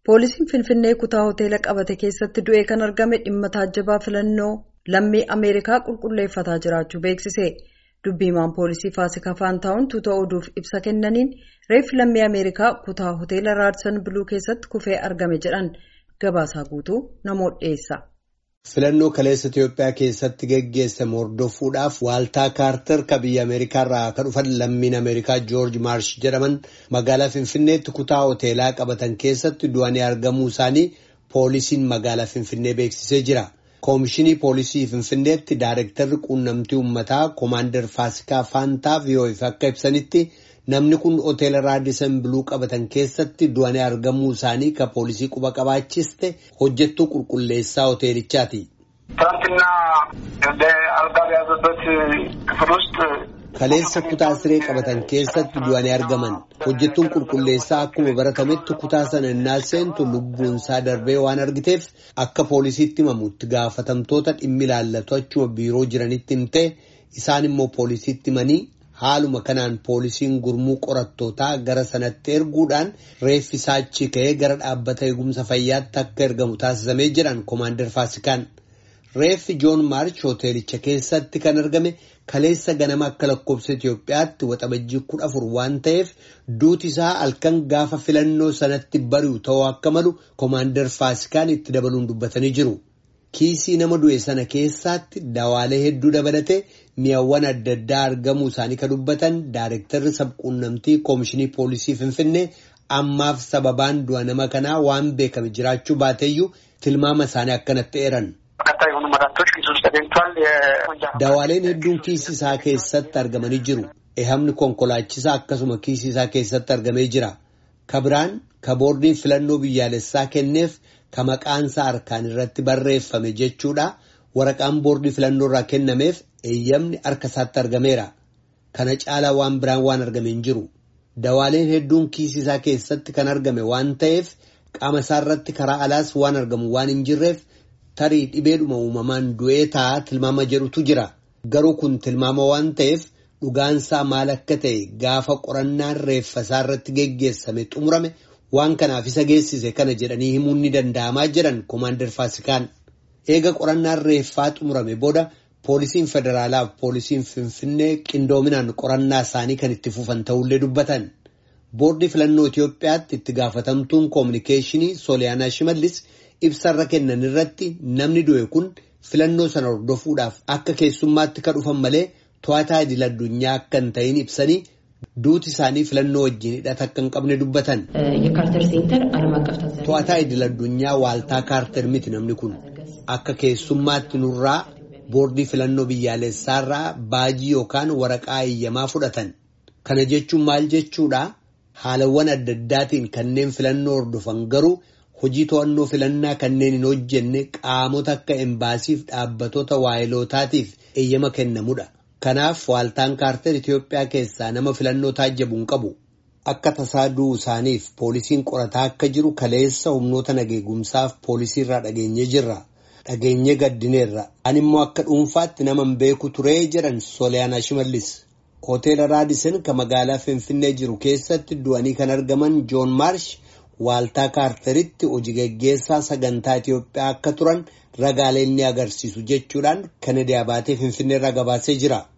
Poolisiin Finfinnee kutaa hoteela qabate keessatti du'ee kan argame dhimma taajjabaa filannoo lammii Ameerikaa qulqulleeffataa jiraachuu beeksise. Dubbiimaan poolisii Faasikaa Faantaawun tuuta oduuf ibsa kennaniin reeffi lammii Ameerikaa kutaa hoteela Raadsan Biluu keessatti kufee argame jedhan gabaasaa guutuu namoota dhiyeessa. Filannoo kaleessa Itoophiyaa keessatti geggeessame hordofuudhaaf waaltaa kaartar ka biyya Ameerikaarraa kan dhufan lammiin Ameerikaa Joorji Maarsh jedhaman magaalaa Finfinneetti kutaa hoteelaa qabatan keessatti du'anii argamuu isaanii poolisiin magaalaa Finfinnee beeksisee jira. Koomishinii poolisii Finfinneetti Daayirektarri quunnamtii uummataa Koomaandar Faasikaa Faantaa VOF akka ibsanitti namni kun hoteela Raadisan Biluu qabatan keessatti du'anii argamuu isaanii ka poolisii quba qabaachiste hojjettuu qulqulleessaa hoteelichaati. ትናንትና እንደ አልጋ በያዘበት ክፍል ውስጥ Kaleessa kutaa siree qabatan keessatti du'anii argaman hojjettuun qulqulleessaa akkuma baratametti kutaa sana innaa seentu lubbuunsaa darbee waan argiteef akka poolisiitti himamutti gaafatamtoota dhimmi ilaallatu achuma biiroo jiranitti himtee isaan immoo poolisiitti himanii haaluma kanaan poolisiin gurmuu qorattootaa gara sanatti erguudhaan reeffi isaa achi ka'ee gara dhaabbata eegumsa fayyaatti akka ergamu taasisamee jiran koomaandar Faasikaan. Reeffi Joon Maarch hoteelicha keessatti kan argame kaleessa ganama akka lakkoofsa Itoophiyaatti waxabajjii kudha afur waan ta'eef duuti isaa halkan gaafa filannoo sanatti bari'u ta'uu akka malu koomaandar Faasikaan itti dabaluun dubbatanii jiru. Kiisii nama du'e sana keessaatti dawaalee hedduu dabalatee mi'awwan adda addaa argamuu isaanii kan dubbatan Daayirektarri sabquunnamtii Koomishinii Poolisii Finfinnee ammaaf sababaan du'a nama kanaa waan beekame jiraachuu baateeyyuu tilmaama isaanii akkanatti eeran. በርካታ የሆኑ መድኃኒቶች ኪሱ ውስጥ ተገኝቷል። የወንጀል Dawaaleen hedduun kiisii isaa keessatti argamanii jiru. Ehamni konkolaachisaa akkasuma kiisii isaa keessatti argamee jira. Kabiraan ka boordiin filannoo biyyaalessaa kenneef ka maqaansaa harkaan irratti barreeffame jechuudha. Waraqaan boordii filannoo irraa kennameef eeyyamni harka isaatti argameera. Kana caalaa waan biraan waan argame hin jiru. Dawaaleen hedduun kiisii isaa keessatti kan argame waan ta'eef qaama isaa irratti karaa alaas waan argamu waan hin jirreef tarii dhibeedhuma uumamaan du'ee ta'a tilmaama jedhutu jira. Garuu kun tilmaama waan ta'eef dhugaansaa maal akka ta'e gaafa qorannaan reeffa isaa irratti geggeessame xumurame waan kanaaf isa geessise kana jedhanii himuun ni danda'amaa jiran koomaandar Faasikaan. Eega qorannaan reeffaa xumurame booda poolisiin federaalaa fi poolisiin Finfinnee qindoominaan qorannaa isaanii kan itti fufan ta'ullee dubbatan. Boordii filannoo Itoophiyaatti itti gaafatamtuun koominikeeshinii Sooliyaanaa Shimallis ibsarra kennan irratti namni du'e kun filannoo sana hordofuudhaaf akka keessummaatti ka dhufan malee to'ataa idil addunyaa akka hin ta'in ibsanii duuti isaanii filannoo wajjin hidhata akka hin qabne dubbatan. የካርተር ሴንተር ዓለም አቀፍ ታዛቢ To'ataa idil addunyaa waaltaa kaarter miti namni kun akka keessummaatti nurraa boordii filannoo biyyaalessaarraa baajii yookaan waraqaa eeyyamaa fudhatan. Kana jechuun maal jechuudha? Haalawwan adda addaatiin kanneen filannoo hordofan garuu hojii to'annoo filannaa kanneen hin hojjenne qaamota akka embaasiif dhaabbatoota waayilootaatiif eeyyama kennamudha. Kanaaf waaltaan kaarter Itoophiyaa keessaa nama filannoo taajjabu hin qabu. Akka tasaa du'uu isaaniif poolisiin qorataa akka jiru kaleessa humnoota nageegumsaaf poolisii irraa dhageenye jirra. Dhageenye gaddineerra. Ani immoo akka dhuunfaatti nama hin beeku turee jedhan Sooliyaanaa Shimallis. Hoteela Raadisen kan magaalaa Finfinnee jiru keessatti du'anii kan argaman Joon Maarsh waaltaa kaarteritti hojii gaggeessaa sagantaa Itoophiyaa akka turan ragaaleen ni agarsiisu jechuudhaan Kanadiyaa baatee Finfinneerraa gabaasee jira.